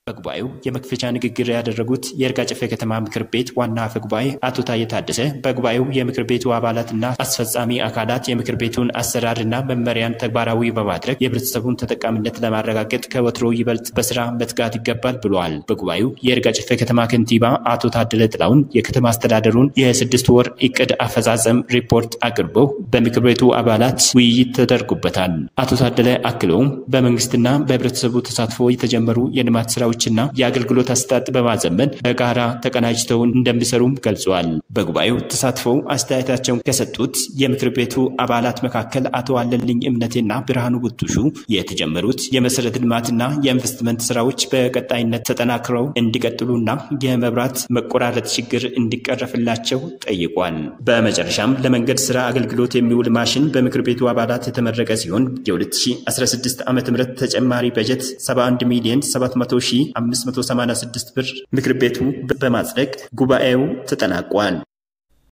በጉባኤው የመክፈቻ ንግግር ያደረጉት የይርጋ ጨፌ ከተማ ምክር ቤት ዋና አፈ ጉባኤ አቶ ታዬ ታደሰ በጉባኤው የምክር ቤቱ አባላትና አስፈጻሚ አካላት የምክር ቤቱን አሰራርና መመሪያን ተግባራዊ በማድረግ የህብረተሰቡን ተጠቃሚነት ለማረጋገጥ ከወትሮ ይበልጥ በስራ መትጋት ይገባል ብለዋል። በጉባኤው የይርጋ ጨፌ ከተማ ከንቲባ አቶ ታደለ ጥላውን የከተማ አስተዳደሩን የስድስት ወር እቅድ አፈጻጸም ሪፖርት አቅርበው በምክር ቤቱ አባላት ውይይት ተደርጎበታል። አቶ ታደለ አክለውም በመንግስትና በህብረተሰቡ ተሳትፎ የተጀመሩ የልማት ስራዎችና የአገልግሎት አሰጣጥ በማዘመን በጋራ ተቀናጅተው እንደሚሰሩም ገልጸዋል። በጉባኤው ተሳትፈው አስተያየታቸውን ከሰጡት የምክር ቤቱ አባላት መካከል አቶ አለልኝ እምነቴና ብርሃኑ ቡቱሹ የተጀመሩት የመሰረተ ልማትና የኢንቨስትመንት ስራዎች በቀጣይነት ተጠናክረው እንዲቀጥሉና የመብራት መቆራረጥ ችግር እንዲቀረፍላቸው ጠይቋል። በመጨረሻም ለመንገድ ስራ አገልግሎት የሚውል ማሽን በምክር ቤቱ አባላት የተመረቀ ሲሆን የ2016 ዓ ም ተጨማሪ በጀት 71 ሚሊዮን 700 ሺህ 586 ብር ምክር ቤቱ በማጽደቅ ጉባኤው ተጠናቋል።